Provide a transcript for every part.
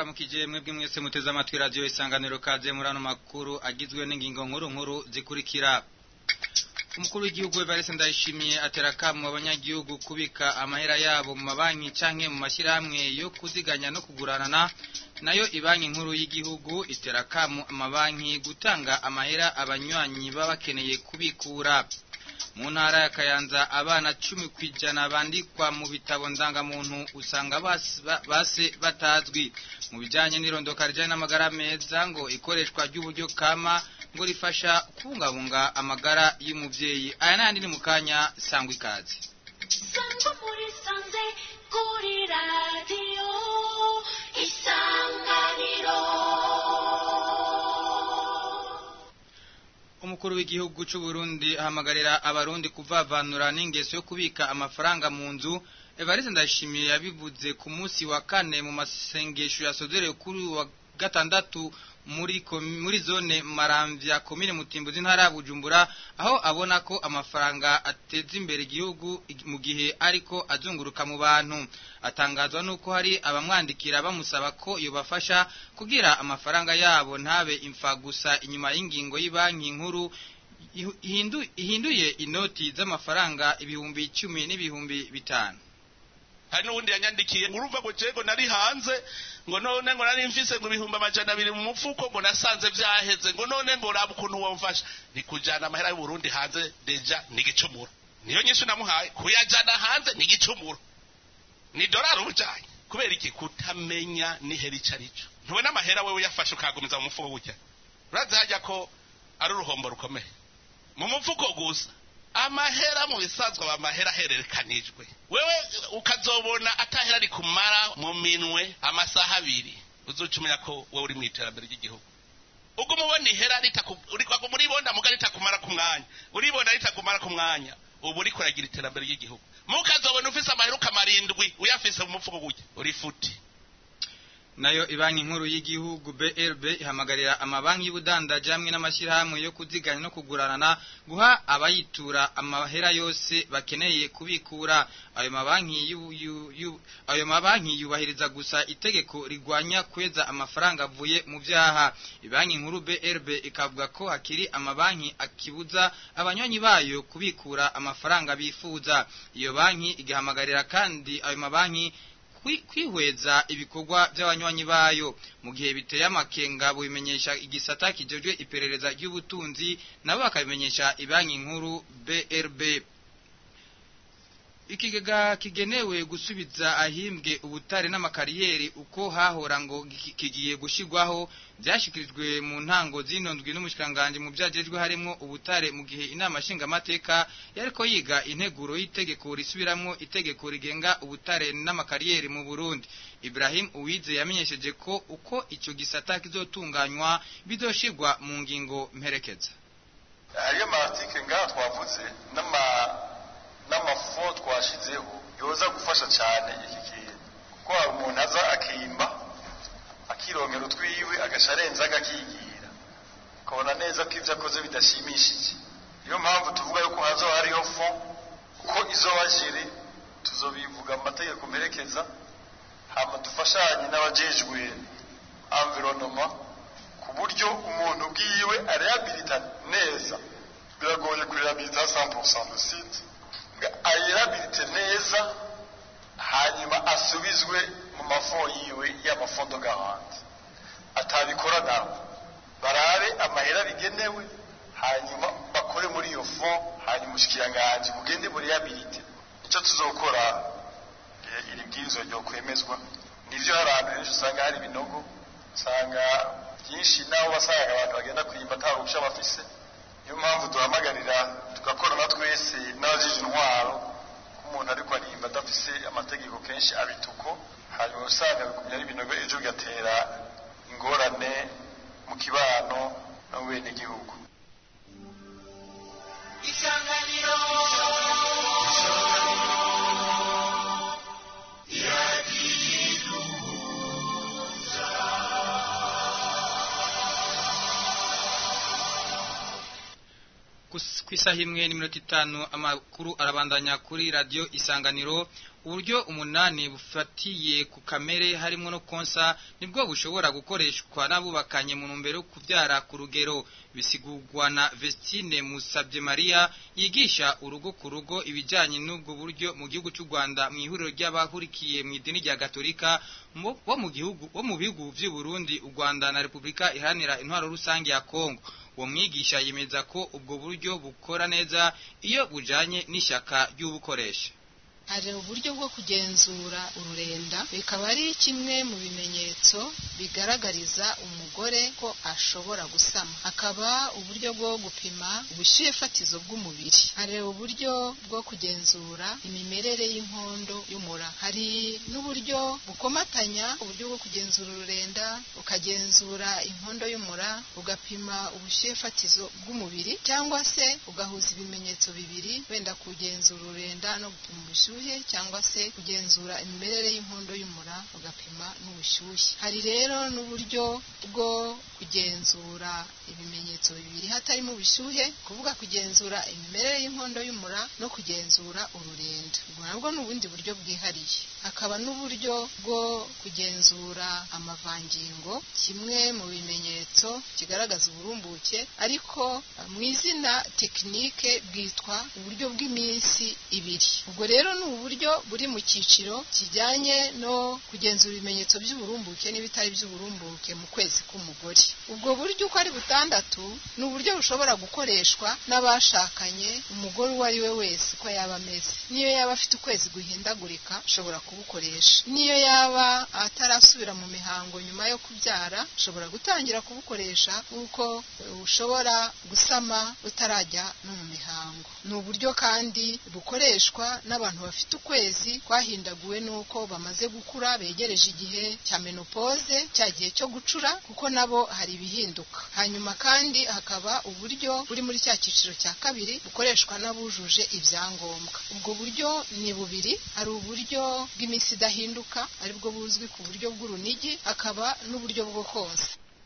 ndabaramukije mwebwe mwese muteze amatwi radiyo isanganiro kaze muri ano makuru agizwe n'ingingo nkuru nkuru zikurikira umukuru w'igihugu Evariste Ndayishimiye atera akamu abanyagihugu kubika amahera yabo mu mabanki canke mu mashyirahamwe yo kuziganya no kuguranana nayo ibanki nkuru y'igihugu itera akamu amabanki gutanga amahera abanywanyi baba bakeneye kubikura mu ntara ya Kayanza abana cumi ku ijana bandikwa mu bitabo ndangamuntu usanga base batazwi mu bijyanye n'irondoka rijyanye n'amagara meza ngo ikoreshwa ry'uburyo kama ngo rifasha kubungabunga amagara y'umubyeyi aya n'andi ni mu kanya sangwa ikaze sangwa muri sanze kuri radiyo isanganiro umukuru w'igihugu cy'u Burundi ahamagarira abarundi kuvavanura n'ingeso yo kubika amafaranga mu nzu Evariste Ndashimiye yabivuze ku munsi wa kane mu masengesho yasozerewe kuri wa gatandatu muri muri zone maramvya komine mutimbuzi ntara ya Bujumbura aho abona ko amafaranga ateza imbere igihugu mu gihe ariko azunguruka mu bantu atangazwa nuko hari abamwandikira bamusaba ko yobafasha kugira amafaranga yabo ntabe imfa gusa inyuma y'ingingo y'ibanki nkuru ihinduye inoti z'amafaranga ibihumbi icumi n'ibihumbi bitanu hari n'ubundi yanyandikiye urumva ngo jego nari hanze ngo none ngo nari mfise ngo ibihumbi amajana abiri mu mufuko ngo nasanze vyaheze ngo none ngo raba ukuntu womfasha ni kujana amahera y'uburundi hanze deja ni igicumuro niyo nyinshi namuhaye kuyajana hanze ni igicumuro ni dorari ubujanye kubera iki kutamenya nihera ico arico ntubona amahera wewe uyafashe ukagumiza mu mufuko gutya urazi harya ko ari uruhombo rukomeye mu mufuko gusa amahera mu bisanzwe aba amahera ahererekanijwe wewe ukazobona atahera ari kumara mu minwe amasaha abiri uzuca umenya ko wowe uri mu iterambere ry'igihugu ubwo umubona ihera uribona muga ritakumara ku mwanya uribona ritakumara ku mwanya ubu uri kuragira iterambere ry'igihugu mukazobona ufise amahera ukamara indwi uyafise mu mufuko gutya uri futi nayo ibanki nkuru y'igihugu BRB ihamagarira amabanki y'ubudandaji hamwe n'amashyirahamwe yo kuziganya no kuguranana guha abayitura amahera yose bakeneye kubikura ayo mabanki ayo mabanki yubahiriza gusa itegeko rigwanya kweza amafaranga avuye mu byaha ibanki nkuru BRB ikavuga ko hakiri amabanki akibuza abanywanyi bayo kubikura amafaranga bifuza iyo banki igahamagarira kandi ayo mabanki kwihweza ibikorwa by'abanywanyi bayo mu gihe biteye amakenga bubimenyesha igisata kijejwe iperereza ry'ubutunzi nabo bakabimenyesha ibanki nkuru BRB ikigega kigenewe gusubiza ahimbwe ubutare n'amakariyeri uko hahora ngo kigiye gushigwaho byashyikirijwe mu ntango zinondwi n'umushikanganje mu byagejwe harimo ubutare mu gihe inama nshingamateka yariko yiga integuro y'itegeko risubiramwo itegeko rigenga ubutare n'amakariyeri mu Burundi Ibrahim Uwize yamenyesheje ko uko ico gisata kizotunganywa bizoshirwa mu ngingo mperekeza hariyo amartike ngaha twavuze n'ama n'amafo twashizeho yoza gufasha cyane iki kintu kuko hari umuntu aza akimba akirongera utwiwe agaca arenza agakigira ukabona neza ko ibyo akoze bidashimishije niyo mpamvu tuvuga yuko hazo hariho fo uko izo wajiri tuzobivuga mu mategeko mperekeza hama dufashanye n'abajejwe environnement ku buryo umuntu bwiwe arehabilita neza biragoye kurehabilita 100% le site ayirabilite neza hanyuma asubizwe mu mafo yiwe y'amafondo gahandi atabikora nawe barabe amahera bigenewe hanyuma bakore muri iyo fo hanyuma ushikiranganje mugende muri yabilite icyo tuzokora iri bwirizwa ryo kwemezwa nivyo hari ahantu henshi usanga hari ibinogo usanga byinshi naho wasanga abantu bagenda kwimba nta ruhusha bafise niyo mpamvu duhamagarira tugakorana twese n'abajije intwaro umuntu ariko arimba adafise amategeko kenshi abituko hanyuma usanga bigumya ari ibinogo ejo bigatera ingorane mu kibano no mu bene igihugu isanganiro Kus- ku isaha imwe n'iminota itanu amakuru arabandanya kuri radiyo isanganiro uburyo umunani bufatiye ku kamere harimo no konsa nibwo bushobora gukoreshwa n'abubakanye mu ntumbero yo kubyara ku rugero bisigurwa na Vestine Musabye Maria yigisha urugo ku rugo ibijyanye n'ubwo buryo mu gihugu cy'u Rwanda mu ihuriro ry'abahurikiye mu idini rya Gatolika mu- bo mu gihugu bo mu bihugu by'u Burundi u Rwanda na Repubulika iharanira intwaro rusange ya Kongo uwo mwigisha yemeza ko ubwo buryo bukora neza iyo bujanye n'ishyaka ry'ubukoresha hari uburyo bwo kugenzura ururenda bikaba ari kimwe mu bimenyetso bigaragariza umugore ko ashobora gusama hakaba uburyo bwo gupima ubushyuhe fatizo bw'umubiri hari uburyo bwo kugenzura imimerere y'inkondo y'umura hari n'uburyo bukomatanya uburyo bwo kugenzura ururenda ukagenzura inkondo y'umura ugapima ubushyuhe fatizo bw'umubiri cyangwa se ugahuza ibimenyetso bibiri wenda kugenzura ururenda no gupima ubushyuhe cyangwa se kugenzura imimerere y'inkondo y'umura ugapima n'ubushyuhe hari rero n'uburyo bwo kugenzura ibimenyetso bibiri hatarimo ubushyuhe kuvuga kugenzura imimerere y'inkondo y'umura no kugenzura ururenda ubwo nabwo ni ubundi buryo bwihariye hakaba n'uburyo bwo kugenzura amavangingo kimwe mu bimenyetso kigaragaza uburumbuke ariko eh, mu izina tekinike bwitwa uburyo bw'iminsi ibiri ubwo rero ni uburyo buri mu cyiciro kijyanye no kugenzura ibimenyetso by'uburumbuke n'ibitari by'uburumbuke mu kwezi k'umugore ubwo buryo uko ari butandatu ni uburyo bushobora gukoreshwa n'abashakanye umugore uwo ari we wese uko yaba ameze niyo yaba afite ukwezi guhindagurika ashobora kubukoresha niyo yaba atarasubira mu mihango nyuma yo kubyara ushobora gutangira kubukoresha kuko eh, ushobora gusama utarajya no mu mihango ni uburyo kandi bukoreshwa n'abantu bafite ukwezi kwahindaguwe n'uko bamaze gukura begereje igihe cya menopoze cya gihe cyo gucura kuko nabo hari ibihinduka hanyuma kandi hakaba uburyo buri muri cya cyiciro cya kabiri bukoreshwa n'abujuje ibyangombwa ubwo buryo ni bubiri hari uburyo bw'iminsi idahinduka aribwo buzwi ku buryo bw'urunigi hakaba n'uburyo bwo konsa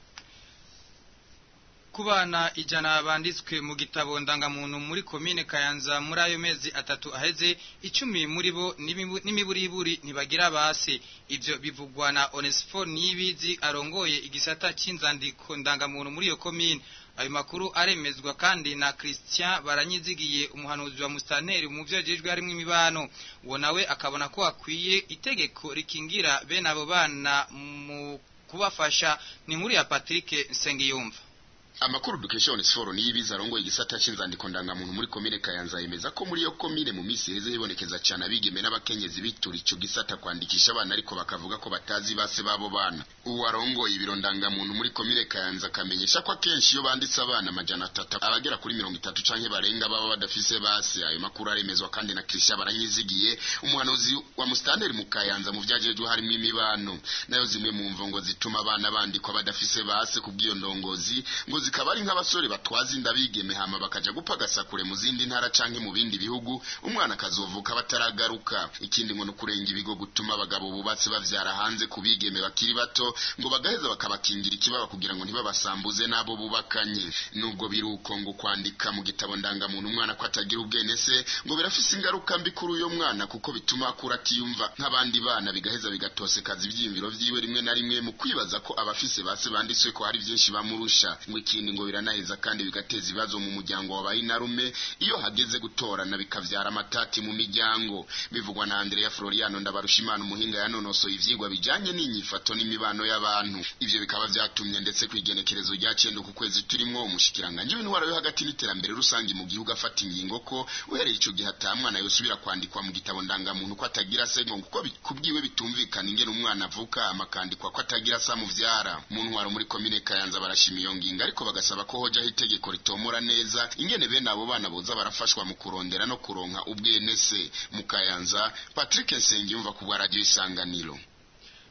ku bana ijana banditswe mu gitabo ndangamuntu muri komine kayanza muri ayo mezi atatu aheze icumi muri bo n'imibu- n'imiburiburi ntibagira base ibyo bivugwa na onesifo niyibizi arongoye igisata cy'inzandiko ndangamuntu muri iyo komine ayo makuru aremezwa kandi na christian baranyizigiye umuhanuzi wa musitanteri mu byo yagejwe harimo imibano uwo nawe akabona ko hakwiye itegeko rikingira bene abo bana mu kubafasha ni nkuru ya patrick nsengiyumva amakuru dukesha onesiforo niyibiza arongoye igisata c'inzandiko ndangamuntu muri komine kayanza yemeza ko muri iyo komine mu minsi iheze hibonekeza cyane abigeme n'abakenyezi bitura ico gisata kwandikisha abana ariko bakavuga ko batazi base babo bana uwo arongoye ibiro ndangamuntu muri komine kayanza akamenyesha ko akenshi iyo banditse abana amajana atatu abagera kuri mirongo itatu canke barenga baba badafise base ayo makuru aremezwa kandi na Christian baranyizigiye umuhanuzi wa mustanderi mu kayanza mu vyajejwe harimo imibano nayo zimwe mu mvo ngo zituma abana bandikwa badafise base kubw'iyo ndongozi ngo zikaba ari nk'abasore batwaza inda bigeme hama bakaja gupagasa kure mu zindi ntara canke mu bindi bihugu umwana akazovuka bataragaruka ikindi ngo nukurenga ibigo gutuma abagabo bubatse bavyara hanze ku bigeme bakiri bato ngo bagaheza bakabakingira ikibaba kugira ngo ntibabasambuze n'abo bubakanye nubwo biruko ngo kwandika mu gitabo ndangamuntu umwana ko atagira ubwene se ngo birafise ingaruka mbi kuri uyo mwana kuko bituma akura atiyumva nk'abandi bana bigaheza bigatosekaza ivyiyumviro vyiwe rimwe na rimwe mu kwibaza ko abafise base banditswe ko hari vyinshi bamurusha ngo ikindi ngo biranaheza kandi bigateza ibibazo mu muryango wabaye inarume iyo hageze gutorana bikavyara amatati mu miryango bivugwa na Andrea Floriano Ndabarushimana umuhinga yanonosoye ivyigwa bijanye n'inyifato n'imibano y'abantu ivyo bikaba vyatumye ndetse kwigenekerezo rya cenda ku kwezi turimwo umushikiranganje w'intwaro yo hagati n'iterambere rusange mu gihugu afata ingingo ko uhereye ico gihe ata mwana yosubira kwandikwa mu gitabo ndangamuntu ko atagira se ngo kuko bi- kubwiwe bitumvikana ingene umwana avuka amakandikwa ko atagira se amuvyara mu ntwaro muri komine Kayanza barashima iyo ngingo ariko bagasaba ko hojaho itegeko ritomora neza ingene bene abo bana boza barafashwa mu kurondera no kuronka ubwene se mu Kayanza Patrick Nsengiyumva ku bwa radio isanganiro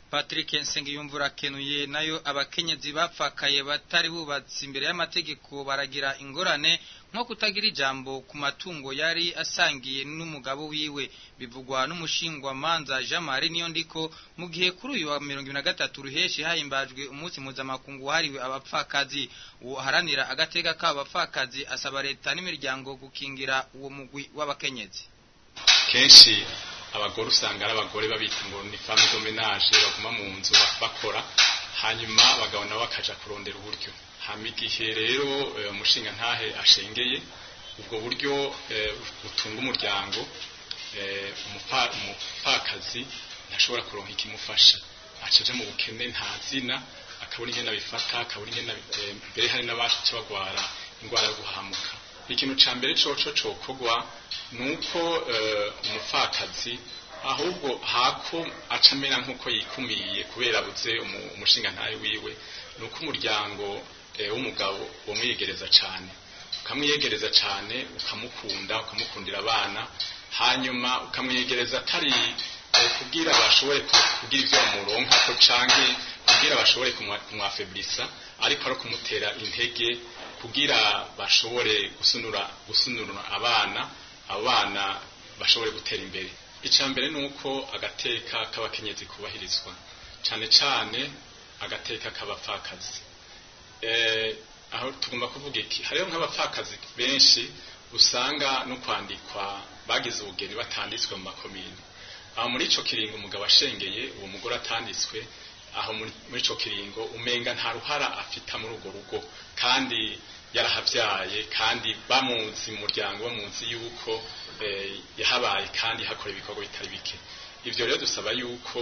Patrick Nsengiyumvura kenuye nayo abakenyezi bapfakaye batari bubatse imbere y'amategeko baragira ingorane nko kutagira ijambo ku matungo yari asangiye n'umugabo wiwe bivugwa n'umushingwa manza Jean Marie niyo ndiko mu gihe kuri uyu wa 2023 ruheshi hahimbajwe umunsi mpuzamakungu wahariwe abapfakazi uharanira agateka k'abapfakazi asaba leta n'imiryango gukingira uwo mugwi w'abakenyezi kenshi abagore usanga ari abagore babita ngo ni femme de ménage baguma mu nzu bakora hanyuma abagabo nabo bakaja kurondera uburyo hama igihe rero umushinga ntahe ashengeye ubwo buryo butunga umuryango umupfakazi ntashobora kuronka ikimufasha acaje mu bukene nta zina akabura ingene abifata akabura ingene mbere hari n'abaca bagwara indwara yo guhamuka ikintu ca mbere coco cokogwa nuko umupfakazi ahubwo hako acamera nkuko yikumiye kubera abuze umushinga ntaye wiwe nuko umuryango w'umugabo wamwiyegereza cane ukamwiyegereza cane ukamukunda ukamukundira abana hanyuma ukamwiyegereza atari kugira bashobore kugira ivyo bamuronkako canke kugira bashobore kumwafeblisa ariko ari kumutera intege kugira bashobore gusunura gusunura abana abana bashobore gutera imbere icya mbere ni uko agateka k'abakenyezi kubahirizwa cyane cyane agateka k'abapfakazi aho tugomba kuvuga iki hariho nk'abapfakazi benshi usanga no kwandikwa bagize ubugeni batanditswe mu makomini aho muri icyo kiringo umugabo ashengeye uwo mugore atanditswe aho muri icyo kiringo umenga nta ruhara afita muri urwo rugo kandi yarahabyaye kandi bamuzi mu muryango bamuzi yuko yahabaye kandi hakora ibikorwa bitari bike ibyo rero dusaba yuko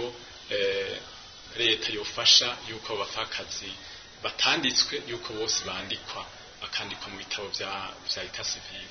leta yofasha yuko abapfakazi batanditswe yuko bose bandikwa bakandikwa mu bitabo bya leta sivile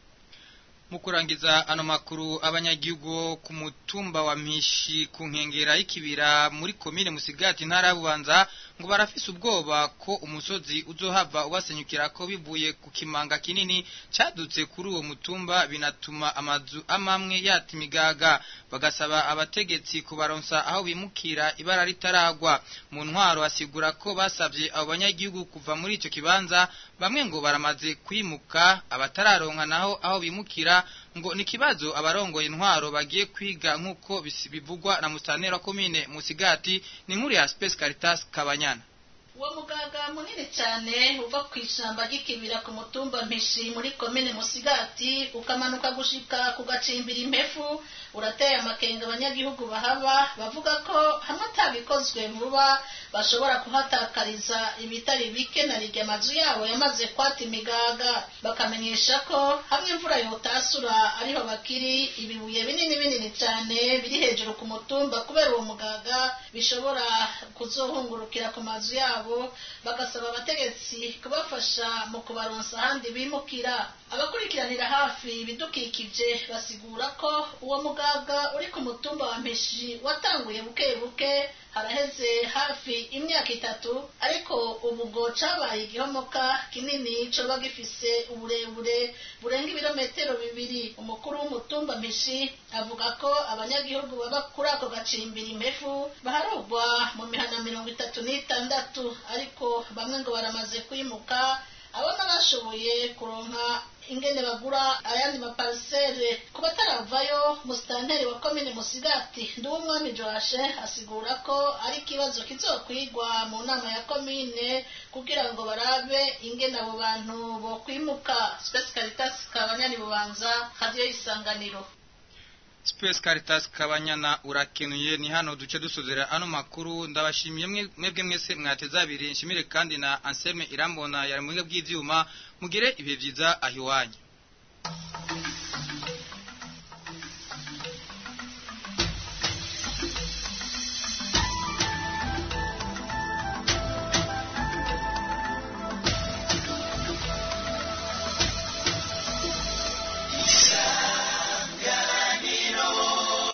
mu kurangiza ano makuru abanyagihugu ku mutumba wa mpishi ku nkengera y'ikibira muri komine musigati ntara bubanza ngo barafise ubwoba ko umusozi uzohava ubasenyukira ko bivuye ku kimanga kinini cadutse kuri uwo mutumba binatuma amazu amamwe yata imigaga bagasaba abategetsi kubaronsa aho bimukira ibara ritaragwa mu ntwaro asigura ko basavye abo banyagihugu kuva muri ico kibanza bamwe ngo baramaze kwimuka abatararonka naho aho bimukira ngo ni kibazo abarongoye intwaro bagiye kwiga nk'uko bivugwa na mustanera komine musigati ni nkuru ya Space Caritas Kabanyana uwo mugaga munini cyane uva ku ishyamba ry'ikibira ku mutumba mpishi muri komine musigati ukamanuka gushika ku gacimbira impefu urateye amakenga abanyagihugu bahaba bavuga ko hamwe atabikozwe vuba bashobora kuhatakariza ibitari bike na rirya amazu yabo yamaze kwata imigaga bakamenyesha ko hamwe imvura yotasura ariho bakiri ibibuye binini binini cyane biri hejuru ku mutumba kubera uwo mugaga bishobora kuzohungurukira ku mazu yabo bagasaba abategetsi kubafasha mu kubaronsa ahandi bimukira abakurikiranira hafi ibidukikije basigura ko uwo mugaga uri ku mutumba wa mpeshi watanguye buke buke haraheze hafi imyaka itatu ariko ubu ngo cabaye igihomoka kinini coba gifise uburebure burenga ibirometero bibiri umukuru w'umutumba mpishi avuga ko abanyagihugu baba kuri ako gacimbira impefu baharugwa mu mihana mirongo itatu n'itandatu ariko bamwe ngo baramaze kwimuka abona bashoboye kuronka ingene bagura ayandi maparisere ku bataravayo musitanteri wa komine musigati nduwumwami joashe asigura ko ari ikibazo kizokwigwa mu nama ya komine kugira ngo barabe ingene abo bantu bokwimuka spesi caritas kabanyani bubanza hadiyo isanganiro Space Caritas Kabanyana urakenuye ni hano duce dusozera ano makuru ndabashimiye mwebwe mwese mwateza abiri nshimire kandi na Anselme Irambona yari mu bw'ivyuma mugire ibihe byiza ahiwanyu